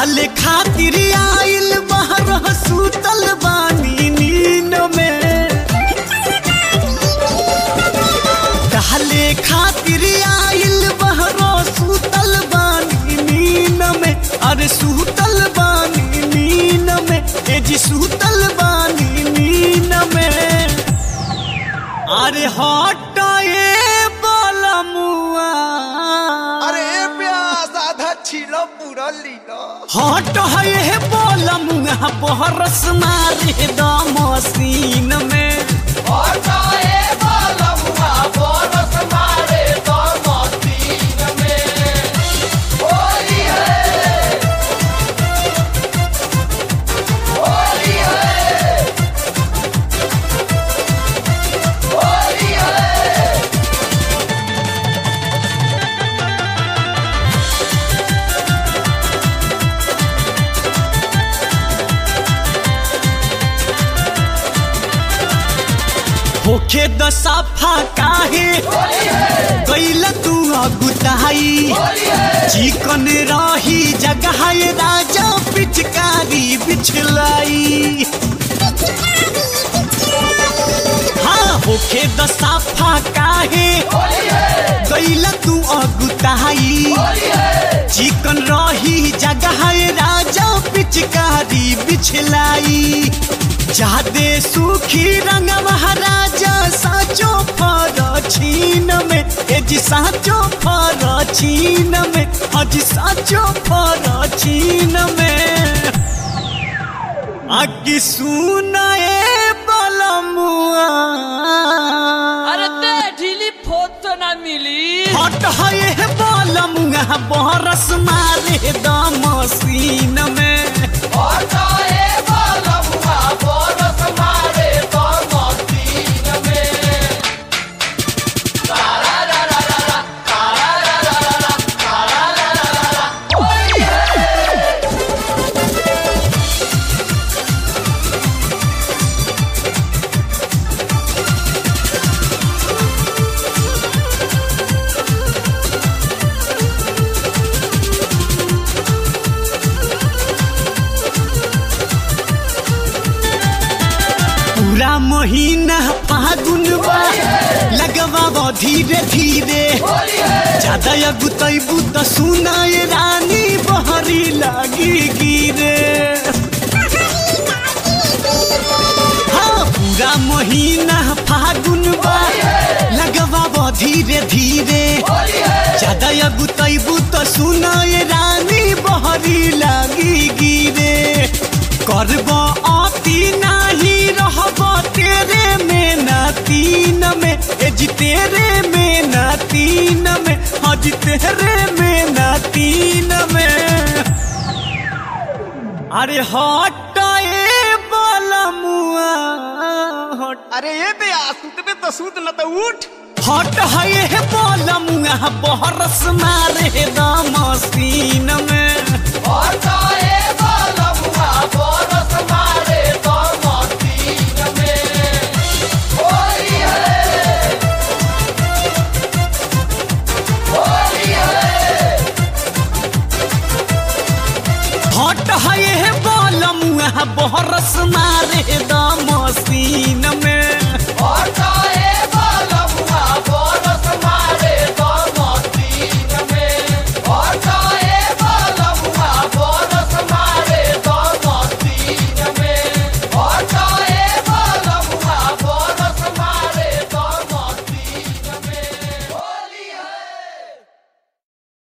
डाले खातिर आइल बाहर सुतल बानी नीन में डाले खातिर आइल बाहर सुतल बानी नीन में अरे सुतल बानी नीन में ए जी सुतल बानी नीन में अरे हटाए बलमुआ अरे प्यास आधा छिलो पूरा लीलो हट है बोलम बहरस मारे द मशीन में हटाए बालमुआ बोनस मारे तो मशीन में होली है होली है होली है होखे द साफा काहे गैल तू अगुताई चिकन रही जगह राजा पिचकारी बिछलाई हाँ होखे द साफा काहे गैल तू अगुताई चिकन रही जगह राजा पिचकारी बिछलाई जादे सुखी रंग महाराजा साचो फर छीन में ए जी साचो फर छीन में अजी साचो फर छीन में आगे सुनाए बलमुआ अरे ते ढीली फोत तो ना मिली हट है बलमुआ बरस मारे द मशीन में हटाए बालमुआ बोनस मारे तो मशीन में तारा रा रा रा रा तारा रा रा रा रा तारा रा रा रा रा होली है पूरा महीना फागुन बा लगवा धीरे धीरे ज्यादा अगुतैबू त सुनाए रानी बहरी लागी गिरे हाँ पूरा महीना फागुन बा लगवा धीरे धीरे ज्यादा अगुतैबू त सुनाए रानी बहरी लागी गिरे करब अति नाही रहब तेरे में ना तीन में ए जी तेरे में ना तीन में हाँ जी तेरे में ना तीन में अरे हटाए बलमुआ हट अरे ये बे सूतबे तो सूत न तो उठ हट है बलमुआ बहरस मारे द मशीन में हटाए बालमुआ बोनस मारे तो मशीन में होली है होली है हट है बलमुआ बहरस मारे द मशीन में हटाए